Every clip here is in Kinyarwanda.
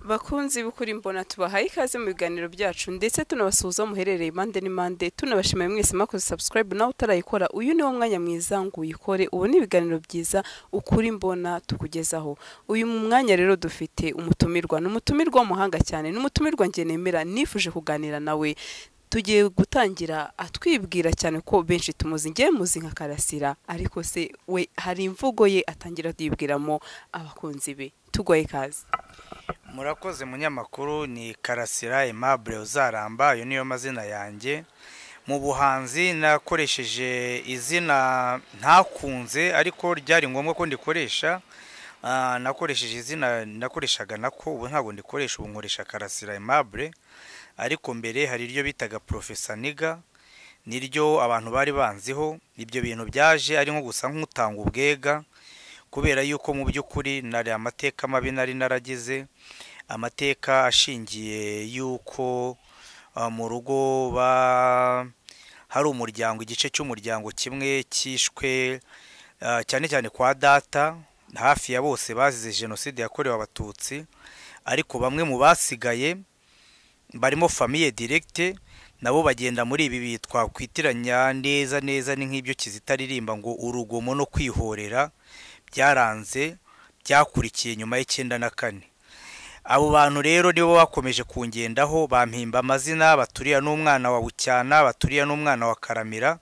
bakunzi b'ukuri mbona tubahaye ikaze mu biganiro byacu ndetse tunabasuhuza muherereye impande n'impande tunabashimiye mwese mwakoze subscribe nawe utarayikora uyu ni wo mwanya mwiza ngo uyikore ubu ni ibiganiro byiza ukuri mbona tukugezaho uyu mu mwanya rero dufite umutumirwa ni umutumirwa w'umuhanga cyane ni umutumirwa njye nemera nifuje kuganira nawe tugiye gutangira atwibwira cyane ko benshi tumuzi ngewe muzi nka karasira ariko se we hari imvugo ye atangira yibwiramo abakunzi be tugoye ikaze murakoze munyamakuru ni karasira aimable uzaramba ayo niyo mazina yanjye mu buhanzi nakoresheje izina ntakunze ariko ryari ngombwa ko ndikoresha Ah, nakoresheje izina nakoreshaga nako ubu ntabwo ndikoresha ubu nkoresha karasira aimable ariko mbere hari iryo bitaga profesa niga niryo abantu bari banziho ibyo bintu byaje ari nko gusa nk'utanga ubwega kubera yuko mu by'ukuri nari amateka mabi nari naragize amateka ashingiye yuko ah, mu rugo ba hari umuryango igice cy'umuryango kimwe cyishwe ah, cyane cyane kwa data hafi ya bose bazize jenoside yakorewe abatutsi ariko bamwe mu basigaye barimo famiye diregite nabo bagenda muri ibi bitwa kwitiranya neza neza ni nk'ibyo kizitaririmba ngo urugomo no kwihorera byaranze byakurikiye nyuma y'icyenda na kane abo bantu rero nibo bakomeje kungendaho bampimba amazina baturiya n'umwana wa bucyana baturiya n'umwana wa karamira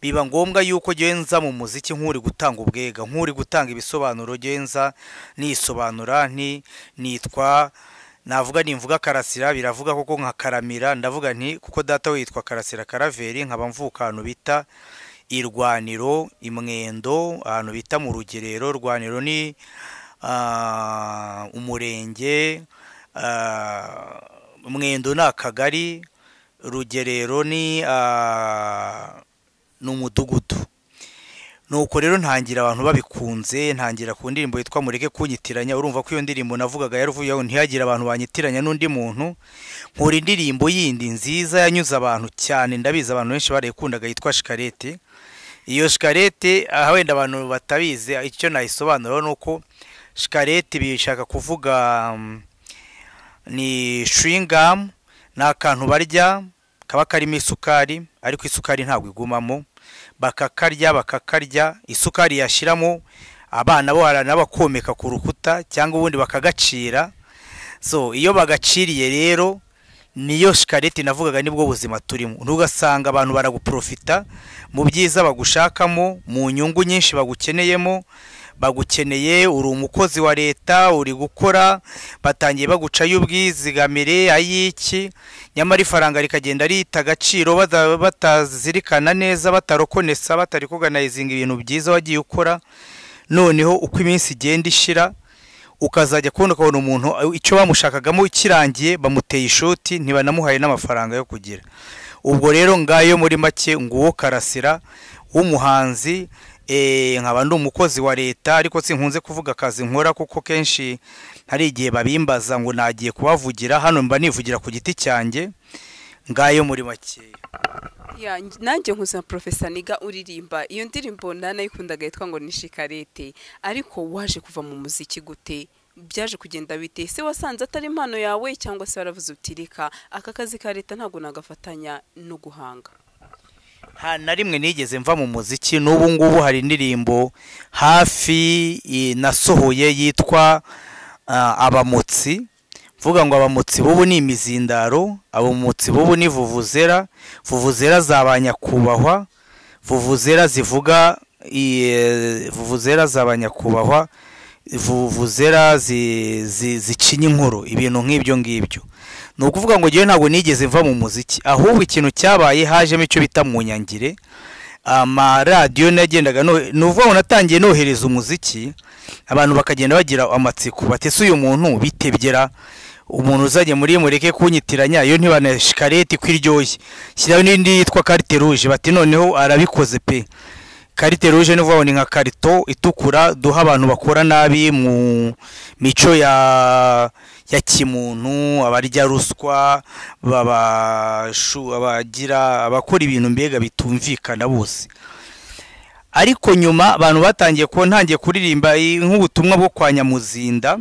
biba ngombwa yuko nza mu muziki nk'uri gutanga ubwega nk'uri gutanga ibisobanuro nza nisobanura nti nitwa navuga nimvuga karasira biravuga koko nka karamira ndavuga nti kuko data witwa karasira karaveri nkaba mvuka ahantu bita irwaniro imwendo ahantu bita mu rugerero rwaniro ni ah, umurenge ah, mwendo ni akagari rugerero ni ah, ni umudugudu nuko rero ntangira abantu babikunze ntangira ku ndirimbo yitwa mureke kunyitiranya urumva ko iyo ndirimbo navugaga yaravuyeho ntihagire abantu banyitiranya n'undi muntu nkora indirimbo yindi nziza yanyuze abantu cyane ndabizi abantu benshi barayikundaga yitwa shikarete iyo shikarete aha wenda abantu batabizi icyo nayisobanura ni uko shikarete bishaka kuvuga mm, ni shingamu ni akantu barya kaba karimo isukari ariko isukari ntabwo igumamo bakakarya bakakarya isukari yashyiramo abana bo hari n'abakomeka ku rukuta cyangwa ubundi bakagacira so iyo bagaciriye rero niyo shikareti navugaga nibwo buzima turimo ntugasanga abantu baraguprofita mu byiza bagushakamo mu nyungu nyinshi bagukeneyemo bagukeneye uri umukozi wa leta uri gukora batangiye bagucayo ubwizigamire ay'iki nyamara ifaranga rikagenda rita agaciro bata- batazirikana neza batarokonesa batarikuganayizinga ibintu byiza wagiye ukora noneho uko iminsi igenda ishira ukazajya kubona ukabona umuntu icyo bamushakagamo kirangiye bamuteye ishoti ntibanamuhaye n'amafaranga yo kugira ubwo rero ngayo muri make nguwo karasira w'umuhanzi eh, nkaba ndi umukozi wa leta ariko sinkunze kuvuga akazi nkora kuko kenshi hari igihe babimbaza ngo nagiye kubavugira hano mba nivugira ku giti cyanjye ngayo muri makeya Ya, nj- nanjye nkuza profesa niga uririmba iyo ndirimbo nanayikundaga yitwa ngo ni shikarete ariko waje kuva mu muziki gute byaje kugenda bite se wasanze atari impano yawe cyangwa se waravuze uti reka aka kazi ka leta ntabwo nagafatanya no guhanga nta na rimwe nigeze mva mu muziki n'ubu ngubu hari indirimbo hafi eh, nasohoye yitwa ah, abamotsi mvuga ngo abamotsi bubu ni imizindaro abamotsi bubu ni vuvuzera vuvuzera za ba nyakubahwa vuvuzera zivuga eh, vuvuzera za ba nyakubahwa vuvuzera zi- zi- zicinya inkuru ibintu nk'ibyo ngibyo ni ukuvuga ngo ngewe ntabwo nigeze mva mu muziki ahubwo ikintu cyabaye hajemo icyo bita munyangire amaradiyo nagendaga no- ni ukuvuga ngo natangiye nohereza umuziki abantu bakagenda bagira amatsiko batese uyu muntu bitebyera umuntu uzajya muri mureke kunyitiranya iyo ntibanashikarete ko iryoshye shyiraho n'indi yitwa karite ruje bati noneho arabikoze pe karite ruje ni ukuvuga ngo ni nka karito itukura duha abantu bakora nabi mu mico ya ya kimuntu abarya ruswa babashu abagira abakora ibintu mbega bitumvikana bose ariko nyuma abantu batangiye kuba ntangiye kuririmba i- nk'ubutumwa bwo kwa nyamuzinda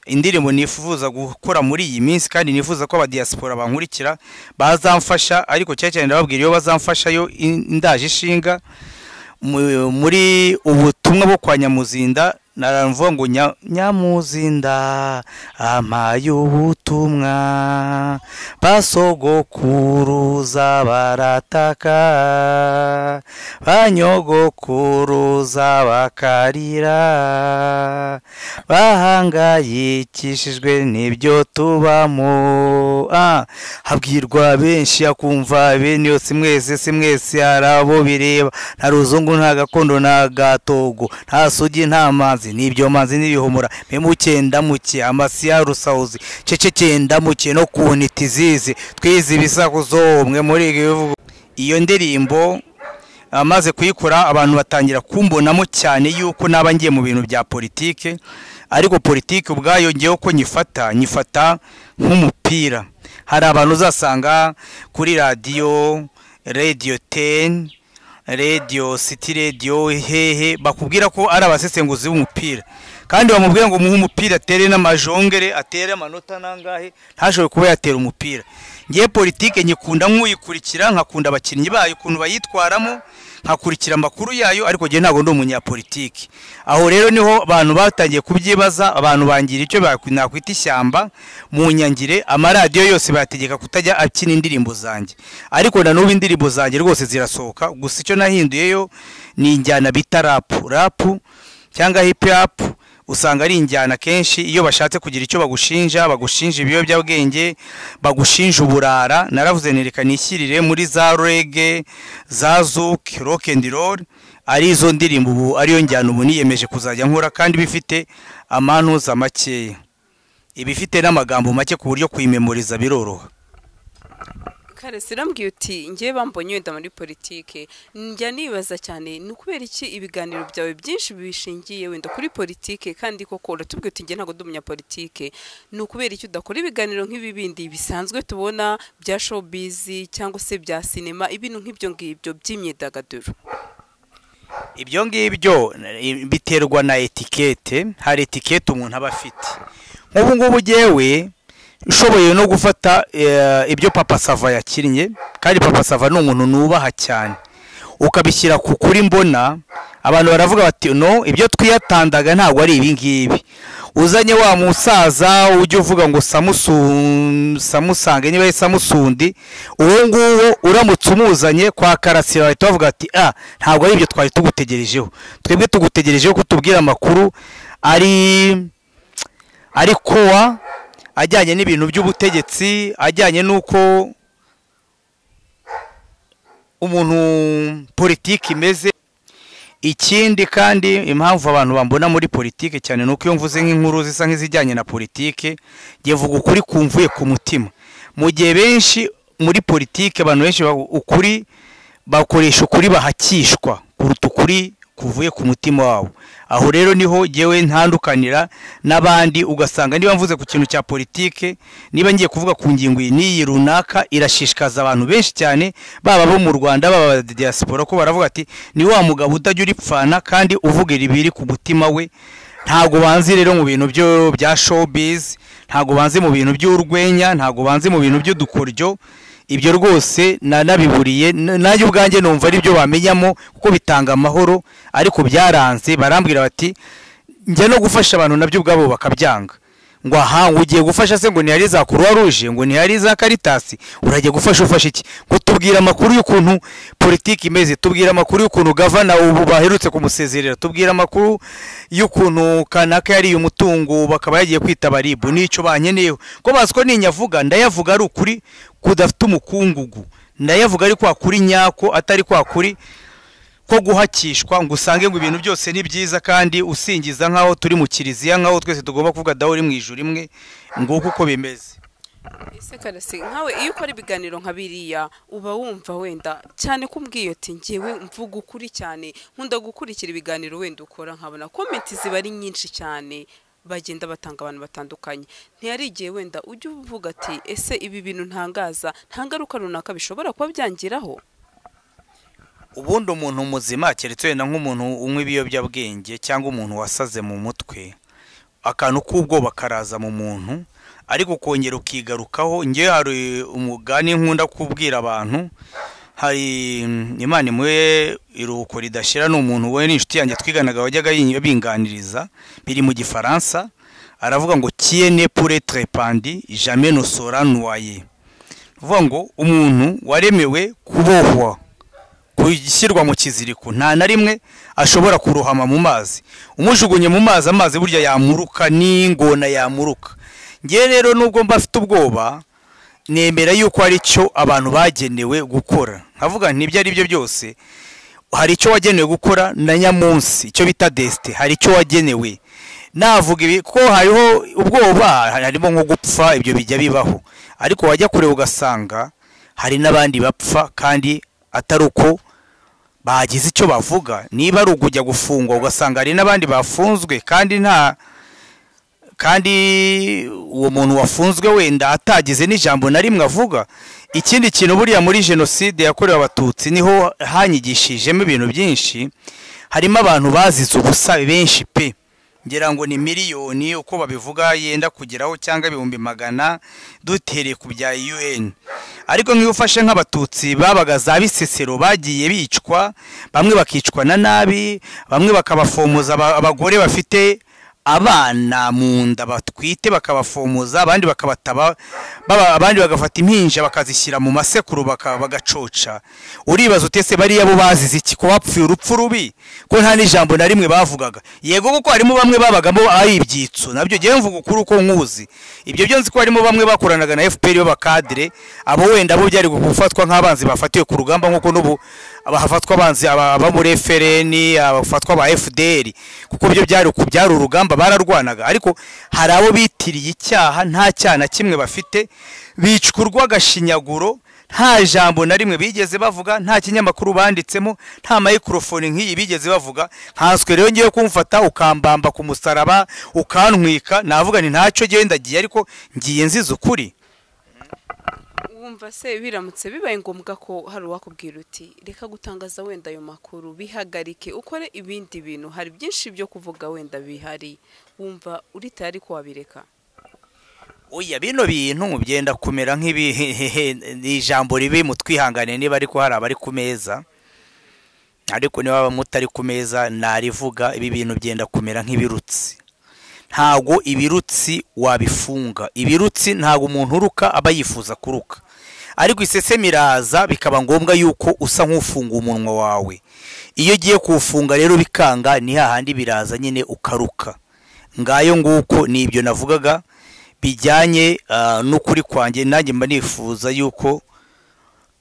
indirimbo nifuza gukora muri iyi minsi kandi nifuza ko abadiyasipora bankurikira bazamfasha ariko cyane cyane ndababwira iyo bazamfasha yo indaje ishinga muri ubutumwa bwo kwa nyamuzinda naravuga ngo nyamuzinda amaye ubutumwa basogokuruza barataka banyogokuruza bakarira bahangayikishijwe n'ibyo tubamo habwirwa benshi akumva bene yose mwese si mwese hari abo bireba nta ruzungu nta gakondo nta gatogo nta sugi nta manzi n'ibyo manzi n'ibihumura mpemuke ndamuke amasiya rusawuzi ceceke ndamuke no kunita izizi twize ibisakuzo umwe muri ibi bivuga iyo ndirimbo amaze kuyikora abantu batangira kumbonamo cyane yuko naba ngiye mu bintu bya politike ariko politiki ubwayo ngewe ko nyifata nyifata nk'umupira hari abantu uzasanga kuri radiyo radiyo teni radiyo siti radiyo hehe bakubwira ko ari abasesenguzi b'umupira kandi bamubwira ngo muhe umupira atere n'amajongere atere amanota nangahe ntashobore kuba yatera umupira ngewe politiki nyikunda nk'uyikurikira nkakunda abakinnyi bayo ukuntu bayitwaramo nkakurikira amakuru yayo ariko njye ntabwo ndi umunyapolitiki aho rero niho abantu batangiye kubyibaza abantu bangira icyo nakwita ishyamba mu nyangire amaradiyo yose bategeka kutajya akina indirimbo zanjye ariko na n'ubu indirimbo zanjye rwose zirasohoka gusa icyo nahinduyeyo ni injyana bita rapu rapu cyangwa hipi rapu usanga ari injyana kenshi iyo bashatse kugira icyo bagushinja bagushinja ibiyobyabwenge bagushinja uburara naravuze nereka nishyirire muri za rege za zuke rock and roll ari izo ndirimbo ubu ariyo njyana ubu niyemeje kuzajya nkora kandi bifite amanuza makeya ibifite n'amagambo make ku buryo kuyimemoriza biroroha kare sirambwiye uti ngewe bambonye wenda muri politike njya nibaza cyane ni ukubera iki ibiganiro byawe byinshi bishingiye wenda kuri politike kandi koko uratubwira uti ngewe ntabwo ndi umunyapolitike ni ukubera iki udakora ibiganiro nk'ibi bindi bisanzwe tubona bya showbizi cyangwa se bya sinema ibintu nk'ibyo ngibyo by'imyidagaduro ibyo ngibyo biterwa na etikete hari etikete umuntu aba afite nk'ubu ngubu ngewe ushoboye no gufata ibyo papa sava yakinnye kandi papa sava ni umuntu nubaha cyane ukabishyira ku kuri mbona abantu baravuga bati no ibyo twiyatandaga ntabwo ari ibingibi uzanye wa musaza ujya uvuga ngo samusange niba ari samusundi uwo nguwo uramutse umuzanye kwa karasira bahita bavuga ati ah ntabwo ari ibyo twari tugutegerejeho twebwe tugutegerejeho ko tubwira amakuru ari ari kowa ajyanye n'ibintu by'ubutegetsi ajyanye n'uko umuntu politiki imeze ikindi kandi impamvu abantu bambona muri politiki cyane ni uko iyo mvuze nk'inkuru zisa nk'izijyanye na politiki ngevuga ukuri kumvuye ku mutima mu gihe benshi muri politiki abantu benshi ukuri bakoresha ukuri bahakishwa kuruta ukuri kuvuye ku mutima wabo aho rero niho ngewe ntandukanira n'abandi ugasanga niba mvuze ku kintu cya politike niba ngiye kuvuga ku ngingo iyi n'iyi runaka irashishikaza abantu benshi cyane baba bo mu rwanda baba ba diaspora ko baravuga ati ni wa mugabo utajya uripfana kandi uvuga ibiri ku mutima we ntabwo banzi rero mu bintu bya showbiz ntabwo banzi mu bintu by'urwenya ntabwo banzi mu bintu by'udukoryo ibyo rwose nanabiburiye nanjye ubwanjye numva ari byo bamenyamo kuko bitanga amahoro ariko byaranze barambwira bati njya no gufasha abantu nabyo ubwabo bakabyanga ngo aha ngo ugiye gufasha se ngo ntihari za kuruwa ruje ngo ntihari za karitasi urajya gufasha ufasha iki ngo tubwire amakuru y'ukuntu politiki imeze tubwire amakuru y'ukuntu gavana ubu baherutse kumusezerera tubwire amakuru y'ukuntu kanaka yariye umutungo bakaba yagiye kwitaba ribu n'icyo banyeneyeho ko bazi ko ninyavuga ndayavuga ari ukuri kudafite umukungugu ndayavuga ari kwa kuri nyako atari kwa kuri ko guhakishwa ngo usange ngo ibintu byose ni byiza kandi usingiza nk'aho turi mu kiliziya nk'aho twese tugomba kuvuga daho uri mu ijuru imwe nguko uko bimeze ese karasi nkawe iyo ukora ibiganiro nka biriya uba wumva wenda cyane ko umbwiye ati ngewe mvuga ukuri cyane nkunda gukurikira ibiganiro wenda ukora nkabona komenti ziba ari nyinshi cyane bagenda batanga abantu batandukanye ntiyari igihe wenda ujya uvuga ati ese ibi bintu ntangaza nta ngaruka runaka bishobora kuba byangiraho ubundi umuntu muzima keretse wenda nk'umuntu unywa ibiyobyabwenge cyangwa umuntu wasaze mu mutwe akantu k'ubwoba karaza mu muntu ariko ukongera ukigarukaho ngewe hari umugani nkunda kubwira abantu hari imana imwe iruhuko ridashyira ni umuntu we ni inshuti yanjye twiganaga wajyaga binganiriza biri mu gifaransa aravuga ngo tiene pure trepandi jamais ne sera noye uvuga ngo umuntu waremewe kubohwa gushyirwa mu kiziriko nta na rimwe ashobora kurohama mu mazi umujugunye mu mazi amazi burya yamuruka n'ingona yamuruka ngewe rero nubwo mba afite ubwoba nemera yuko hari icyo abantu bagenewe gukora nkavuga ntibyo ari byo byose hari icyo wagenewe gukora na nyamunsi icyo bita desite hari icyo wagenewe navuga ibi ko hariho ubwoba harimo nko gupfa ibyo bijya bibaho ariko wajya kureba ugasanga hari n'abandi bapfa kandi atari uko bagize icyo bavuga niba ari ukujya gufungwa ugasanga hari n'abandi bafunzwe kandi nta kandi uwo muntu wafunzwe wenda atagize n'ijambo na rimwe avuga ikindi kintu buriya muri jenoside yakorewe abatutsi niho hanyigishijemo ibintu byinshi harimo abantu bazize ubusa benshi pe ngira ngo ni miliyoni uko babivuga yenda kugeraho cyangwa ibihumbi magana dutereye ku bya un ariko nk'iyo ufashe nk'abatutsi babaga za bisesero bagiye bicwa bamwe bakicwa na nabi bamwe bakabafomoza aba- abagore bafite abana mu nda batwite bakabafomoza abandi bakabataba baba- abandi bagafata impinja bakazishyira mu masekuru baka- bagacoca uribaza utese bariya bo bazize iki ko bapfuye urupfu rubi ko nta n'ijambo na rimwe bavugaga yego kuko harimo bamwe babagamo ari ibyitso nabyo ngewe mvuga ukuri uko nkuzi ibyo byo nzi ko harimo bamwe bakoranaga na fpr b'abakadire abo wenda bo byari gufatwa nk'abanzi bafatiwe ku rugamba nk'uko n'ubu abahafatwa abanzi aba aba muri FRN abafatwa ba FDR kuko byo byari ku byari urugamba bararwanaga ariko hari abo bitiriye icyaha nta cyaha na kimwe bafite bicurwa agashinyaguro nta jambo na rimwe bigeze bavuga nta kinyamakuru banditsemo nta mayikorofoni nk'iyi bigeze bavuga nkanswe rero ngiye kumfata ukambamba ku musaraba ukantwika navuga ni ntacyo ngewe ndagiye ariko ngiye nziza ukuri wumva se biramutse bibaye ngombwa ko hari uwakubwira uti reka gutangaza wenda ayo makuru bihagarike ukore ibindi bintu hari byinshi byo kuvuga wenda bihari wumva urita ariko wabireka oya bino bintu byenda kumera nk'ibi ni ijambo ribi mutwihangane niba ariko hari abari ku meza ariko niba mutari ku meza narivuga ibi bintu byenda kumera nk'ibirutsi ntago ibirutsi wabifunga ibirutsi ntago umuntu uruka aba yifuza kuruka ariko isesemi iraza bikaba ngombwa yuko usa nk'ufunga umunwa wawe iyo ugiye kuwufunga rero bikanga ni hahandi biraza nyine ukaruka ngayo nguko ni ibyo navugaga bijyanye ah, n'ukuri kwanjye nanjye mba nifuza yuko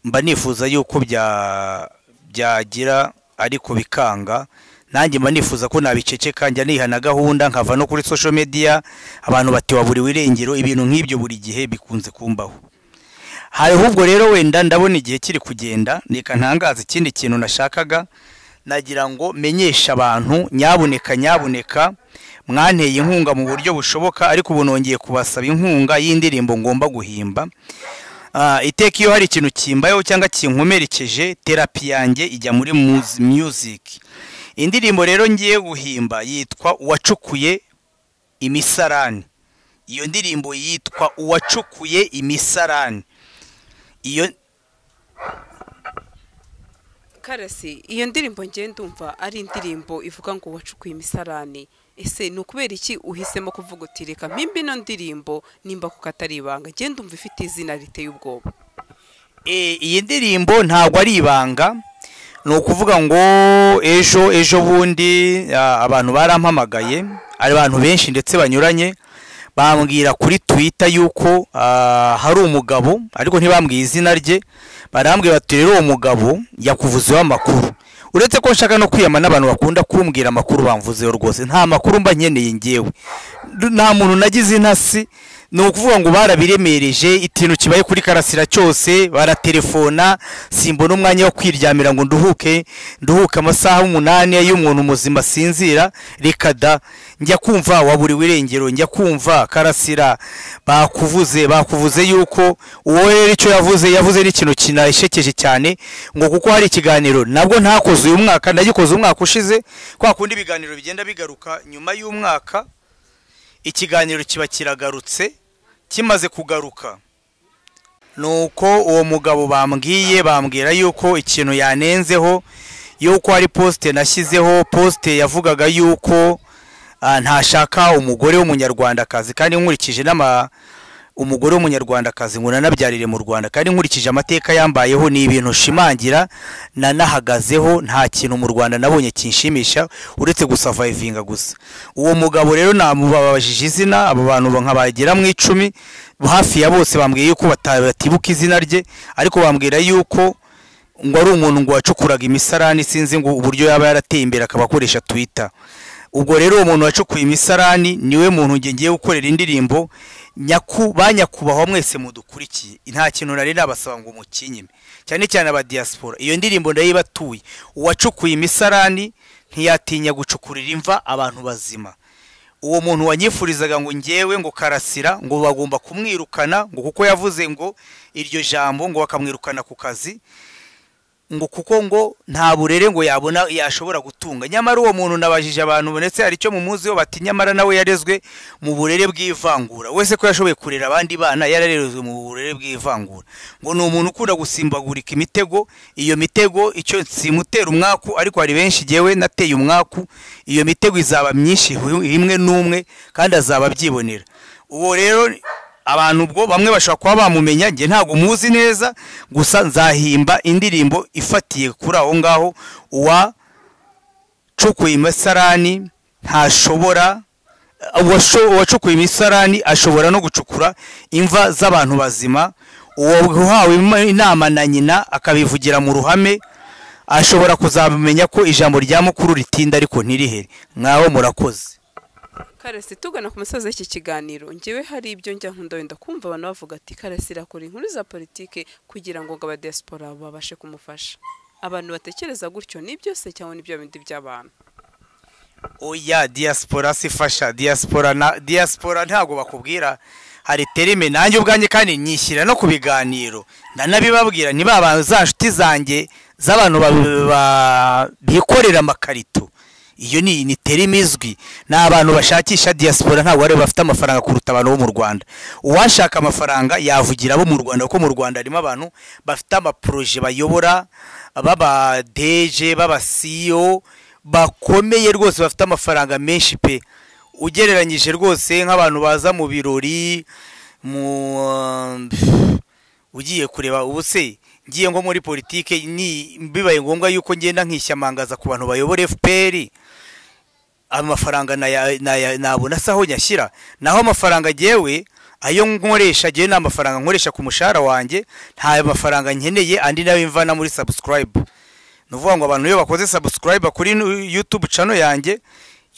mba nifuza yuko bya byagira ariko bikanga nanjye mba nifuza ko nabiceceka njya nihana gahunda nkava no kuri social media abantu bati waburiwe irengero ibintu nk'ibyo buri gihe bikunze kumbaho hari ahubwo rero wenda ndabona igihe kiri kugenda reka ntangaza ikindi kintu nashakaga nagira ngo menyeshe abantu nyabuneka nyabuneka mwanteye inkunga mu buryo bushoboka ariko ubu nongeye kubasaba inkunga y'indirimbo ngomba guhimba Ah, iteka iyo hari ikintu kimbayeho cyangwa kinkomerekeje terapi yanjye ijya muri muzi- music indirimbo rero ngiye guhimba yitwa uwacukuye imisarani iyo ndirimbo yitwa uwacukuye imisarani iyo karasi iyo ndirimbo ngiye ndumva ari indirimbo ivuga ngo wacukuye imisarani ese ni ukubera iki uhisemo kuvuga uti reka mpimba ino ndirimbo nimba ku katari ibanga ngiye ndumva ifite izina riteye ubwoba E, iyi ndirimbo ntabwo ari ibanga ni ukuvuga ngo ejo ejo bundi ah, abantu barampamagaye ari abantu benshi ndetse banyuranye bambwira kuri twitter yuko ah, hari umugabo ariko ntibambwiye izina rye barambwira bati rero uwo mugabo yakuvuzeho amakuru uretse ko nshaka no kwiyama n'abantu bakunda kumbwira amakuru bamvuzeho rwose nta makuru mba nkeneye ngewe Du- nta muntu nagize intasi ni ukuvuga ngo barabiremereje ikintu kibaye kuri karasira cyose baratelefona simbona umwanya wo kwiryamira ngo nduhuke nduhuke amasaha umunani y'umuntu muzima sinzira reka da njya kumva waburiwe irengero njya kumva karasira bakuvuze bakuvuze yuko uwo rero icyo yavuze yavuze n'ikintu kinashekeje cyane ngo kuko hari ikiganiro nabwo ntakoze uyu mwaka nagikoze umwaka ushize kwa kundi ibiganiro bigenda bigaruka nyuma y'umwaka ikiganiro kiba kiragarutse kimaze kugaruka nuko uwo mugabo bambwiye bambwira yuko ikintu yanenzeho yuko hari posite nashyizeho posite yavugaga yuko ah, ntashaka umugore w'umunyarwandakazi kandi nkurikije n'ama umugore w'umunyarwandakazi ngo nanabyarire mu rwanda kandi nkurikije amateka yambayeho ni ibintu ushimangira nanahagazeho nta kintu mu rwanda nabonye kinshimisha uretse gusavayivinga gusa uwo mugabo rero namubabajije izina abo bantu nkabagera mu icumi hafi ya bose bambwiye yuko bata- batibuka izina rye ariko bambwira yuko ngo ari umuntu ngo wacukuraga imisarani sinzi ngo uburyo yaba yarateye imbere akaba akoresha twita ubwo rero uwo muntu wacukuye imisarani niwe muntu njye ngiye gukorera indirimbo nyaku ba nyakubahwa mwese mudukurikiye nta kintu nari nabasaba ngo mukinyime cyane cyane aba diaspora iyo ndirimbo ndayibatuye uwacukuye imisarani ntiyatinya gucukurira imva abantu bazima uwo muntu wanyifurizaga ngo ngewe ngo karasira ngo bagomba kumwirukana ngo kuko yavuze ngo iryo jambo ngo bakamwirukana ku kazi ngo kuko ngo nta burere ngo yabona yashobora gutunga nyamara uwo muntu nabajije abantu ndetse hari icyo mumuziho bati nyamara nawe yarezwe mu burere bw'ivangura wese ko yashoboye kurera abandi bana yararezwe mu burere bw'ivangura ngo ni umuntu ukunda gusimbagurika imitego iyo mitego icyo simutera umwaku ariko hari benshi jyewe nateye umwaku iyo mitego izaba myinshi imwe n'umwe kandi azaba abyibonera uwo rero abantu ubwo bamwe bashobora kuba bamumenya njye ntabwo muzi neza gusa nzahimba indirimbo ifatiye kuri aho ngaho uwacukuye imisarani ntashobora uwasho- uwacukuye imisarani ashobora no gucukura imva z'abantu bazima uwahawe im- inama na nyina akabivugira mu ruhame ashobora kuzamenya ko ijambo rya mukuru ritinda ariko ntirihere mwaho murakoze karasi tugana ku musozi w'iki kiganiro ngewe hari ibyo njya nkunda wenda kumva abantu bavuga ati karasi irakora inkuru za politike kugira ngo ngo aba diaspora babashe kumufasha abantu batekereza gutyo ni byose cyangwa ni bya bindi by'abantu oya diaspora sifasha diaspora na diaspora ntabwo bakubwira hari terime nanjye ubwanjye kandi nyishyira no ku biganiro ndanabibabwira ni ba bantu za nshuti zanjye z'abantu ba- ba- bikorera amakarito iyo ni ni terime izwi ni abantu bashakisha diaspora ntabwo bari bafite amafaranga kuruta abantu bo mu rwanda uwashaka amafaranga yavugira abo mu rwanda kuko mu rwanda harimo abantu bafite amaporoje bayobora baba deje baba siyo bakomeye rwose bafite amafaranga menshi pe ugereranyije rwose nk'abantu baza mu birori mu um, ugiye kureba ubu se ngiye nko muri politike ni bibaye ngombwa yuko ngenda nkishyamangaza ku bantu bayobora FPR amafaranga naya- naya- nabona se aho nyashyira naho amafaranga jyewe ayo nkoresha jyewe ni amafaranga nkoresha ku mushahara wanjye nta mafaranga nkeneye andi nayo mvana muri subscribe ni ukuvuga ngo abantu iyo bakoze subscribe kuri nu- youtube channel yanjye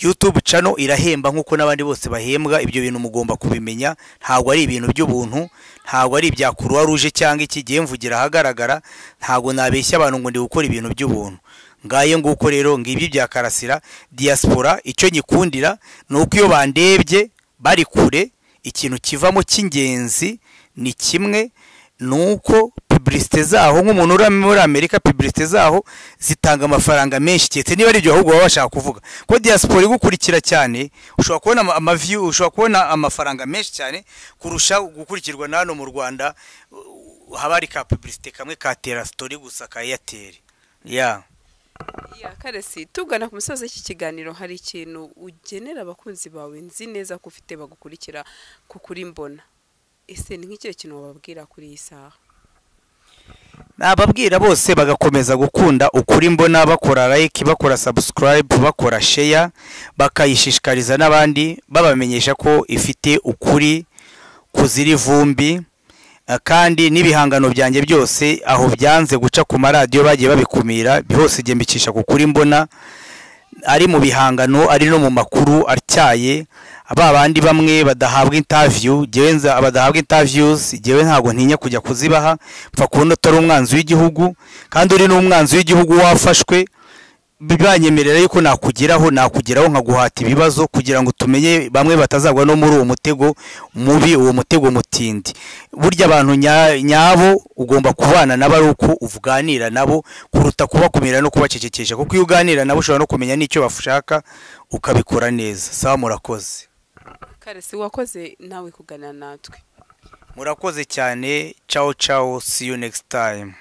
youtube channel irahemba nk'uko n'abandi bose bahembwa ibyo bintu mugomba kubimenya ntabwo ari ibintu by'ubuntu ntabwo ari ibya kuruwa ruje cyangwa iki gihe mvugira ahagaragara ntabwo nabeshya abantu ngo ndi gukora ibintu by'ubuntu ngaye nguko rero ngibyo bya karasira diaspora icyo nyikundira ni uko iyo bandebye bari kure ikintu kivamo cy'ingenzi ni kimwe ni uko pubulisite zaho nk'umuntu uri muri amerika pubulisite zaho zitanga amafaranga menshi keretse niba ari ibyo ahubwo baba bashaka kuvuga kuko diaspora igukurikira cyane ushobora kubona ama- amaviyu ushobora kubona amafaranga menshi cyane kurusha gukurikirwa na hano mu rwanda uh, haba hari ka pubulisite kamwe ka tera sitori gusa ka eyateri ya ya karasi tugana ku musozi w'iki kiganiro hari ikintu ugenera abakunzi bawe nzi neza ko ufite bagukurikira ku kuri mbona ese ni nk'ikihe kintu wababwira kuri iyi saha nababwira bose bagakomeza gukunda ukuri mbona bakora like bakora subscribe bakora share bakayishishikariza n'abandi babamenyesha ko ifite ukuri kuzira ivumbi Eh, kandi n'ibihangano byanjye byose aho byanze guca ku maradiyo bagiye babikumira byose igihe mbicisha ku kuri mbona ari mu bihangano ari no mu makuru atyaye ba bandi bamwe badahabwa interview jyewe nza badahabwa interviews jyewe ntabwo ntinya kujya kuzibaha mfa kubona utari umwanzi w'igihugu kandi uri n'umwanzi w'igihugu wafashwe bibanyemerera yuko nakugeraho nakugeraho nkaguhata ibibazo kugira ngo tumenye bamwe batazagwa no muri uwo mutego mubi uwo mutego mutindi burya abantu nya- nyabo ugomba kubana nabo ari uko uvuganira nabo kuruta kubakumira no kubacecekesha kuko iyo uganira nabo ushobora no kumenya n'icyo bashaka ukabikora neza sawa murakoze karasi wakoze nawe kuganira natwe murakoze cyane ciao ciao see you next time